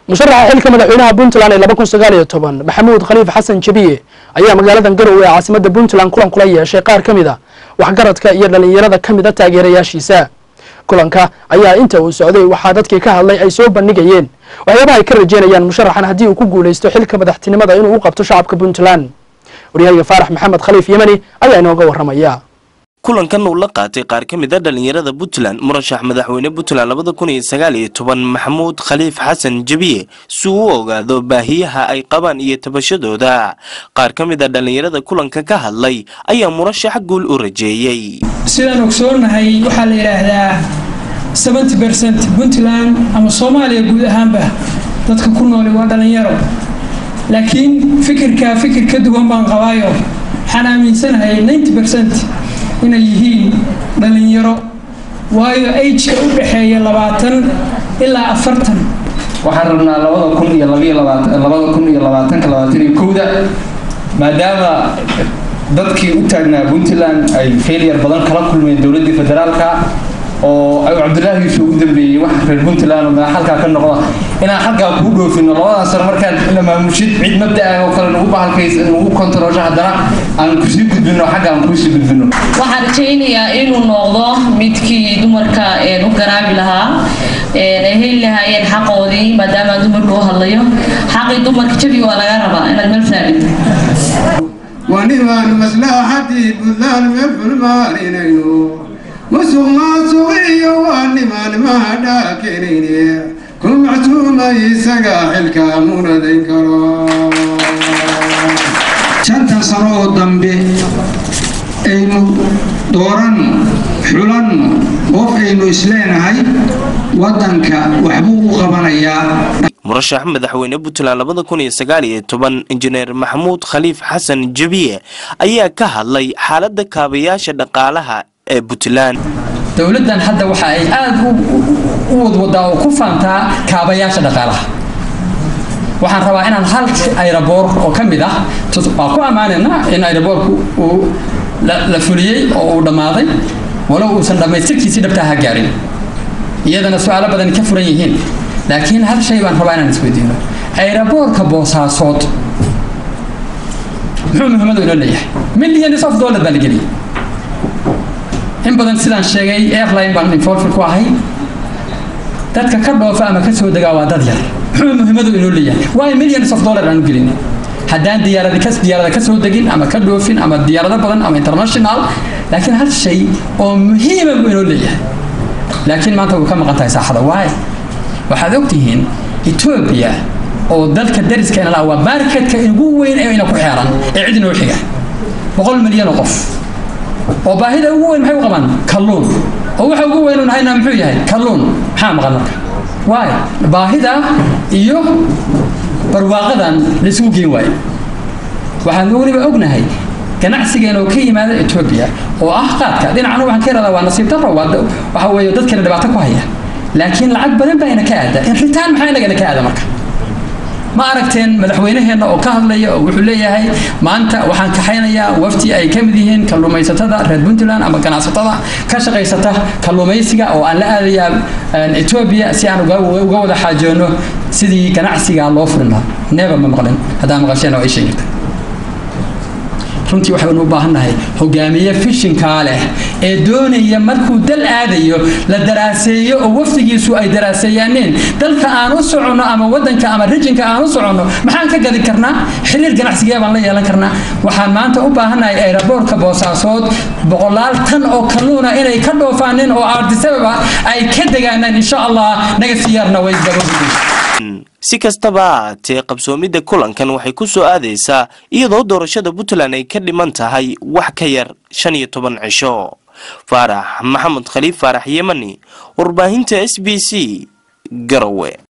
musharaxa xilka madaxweynaha puntland ee laba kun sagaal iyo toban maxamuud khaliif xasan jabiye ayaa magaaladan garowe ee caasimada puntland kulan kula yeeshay qaar ka mid a waxgaradka iyo dhalinyarada ka mid a taageerayaashiisa kulanka ayaa inta uu socday waxaa dadkii ka hadlay ay soo bandhigayeen waxyaabaha ay ka rajeynayaan musharaxan haddii uu ku guuleysto xilka madaxtinimada inuu u qabto shacabka puntland waryahayga faarax maxamed khaliif yemani ayaa inooga waramaya kulankan uu la qaatay qaar ka mid a dhalinyarada puntland murashax madaxweyne puntland labada kun iyo sagaal iyo toban maxamuud khaliif xasan jabiye si uu u ogaado baahiyaha ay qabaan iyo tabashadooda qaar ka mid a dhalinyarada kulanka ka hadlay ayaa murashax guul u rajeeyey sidaan ogsoonahay waxaa la yidhaahdaa seventy bercent puntland ama soomaaliya guud ahaanba dadka ku nooli waa dhalinyaro laakiin fikirkaa fikir ka duwan baan qabaayo waxaan aaminsanahay ninety bercent inay yihiin dhalinyaro waayo ageka u dhexeeya labaatan ilaa afartan waxaan rabnaa labada kun iyo labaiyo labaatan labada kun iyo labaatanka labaatan iyo kowda maadaama dadkii u taagnaa puntland ay failure badan kala kulmeen dowladdii federaalka oo ay cabdilaahi yuusuf ugu dambeeyey wax reer puntland oo madax halkaa ka noqda inaan halkaa kuu dhoofino labadaas sano markaan la maamushid cid mabda ah oo kale nagu bahalkays nagu kontaroosho haddana aan kusii gudbino xagga aan kuusii gudbino waxaan rajaynayaa inuu noqdo midkii dumarka u garaabi lahaa ay heli lahaayeen xaqoodii maadaama dumarku u hadlayo xaqii dumarka jabi waa laga rabaa inaad meel saadhid ونبان مصلحتي بذان مفعل مارينينو musuq maasuqiyo waa nimaan mahadhaakenayne ku mactuuma isaga xilka munadayn karo shanta sano oo dambe aynu dooran xulan qof aynu isleenahay waddanka waxbuu u qabanayaa murashax madaxweyne puntland labada kun iyo sagaal iyo toban injineer maxamuud khaliif xasan jabiye ayaa ka hadlay xaaladda kaabayaasha dhaqaalaha ee puntland dowladdan hadda waxa ay aada u wadwadaa oo ku faantaa kaabayaasha dhaqaalaha waxaan rabaa inaan hal ayraboor oo ka mid ah waa ku ammaanaynaa in ayraboorku uu la fuliyey oo uu dhammaaday walow uusan dhammaystirkiisii dhabtaa ha gaarin iyadana su-aalo badan ka furan yihiin laakiin hal shay baan rabaa inaan isweydiino ayraboorka boosaasood muxuu muhiimadu inoo leeyahay millions of dollar baa la geliyay in badan sidaan sheegay airline baan involved ku ahay dadka ka dhoofa ama ka soo degaa waa dad yar muxuu muhiimadu inoo leeyahay waa millions of dollar aan u gelin haddaan diyaarada ka diyaarada ka soo degin ama ka dhoofin ama diyaarado badan ama international laakiin hal shay oo muhiima buu inoo leeyahay laakiin maanta way ka maqan tahay saaxada waaye waxaad ogtihiin etoobiya oo dalka dariskeena la waa marketka ugu weyn ee ina ku xeeran ee cid inoo xiga boqol milyan oo qof oo baahida ugu weyn maxay u qabaan kalluun oo waxa ugu weyn un haynaa muxuu yahay kalluun maxaa maqan marka waay baahida iyo barwaaqadan laisugu geen waayo waxaan weliba ognahay ganacsigeena oo ka yimaada etoobiya oo ah qaadka dhinacna waxaan ka yaradaa waa nasiib darro waxa weeye dadkana dhibaato ku haya laakiin lacag badan baa ina ka aada in ritaan maxaa inagana ka aada marka ma aragteen madaxweynaheenna oo ka hadlaya oo wuxuu leeyahay maanta waxaan kaxaynayaa wafti ay ka mid yihiin kalluumaysatada reer puntland ama ganacsatada ka shaqaysata kalluumaysiga oo aan la aadayaa etoobiya si aan uga wada xaajoono sidii ganacsiga loo furin lahaa neeba ma maqlin haddaan maqasheen oo ay sheegirta runtii waxaynu u baahannahay hogaamiye fishinkaa leh ee doonaya markuu dal aadayo la daraaseeyo oo wafdigiisu ay daraaseeyaaneen dalka aan u soconno ama wadanka ama rijinka aan u soconno maxaan ka gadi karnaa xiriir ganacsigee baan la yeelan karnaa waxaan maanta u baahannahay ayraboorka boosaasood boqolaal tan oo kalluuna inay ka dhoofaaneen oo aardisababa ay ka degaanaan insha allah naga siyaarna way gabagudaysa si kastaba haatee qabsoomidda kulankan waxay ku soo aadaysaa iyadoo doorashada puntland ay ka dhiman tahay wax ka yar shan iyo toban cisho faarax maxamed khaliif faarax yemani warbaahinta s b c garowe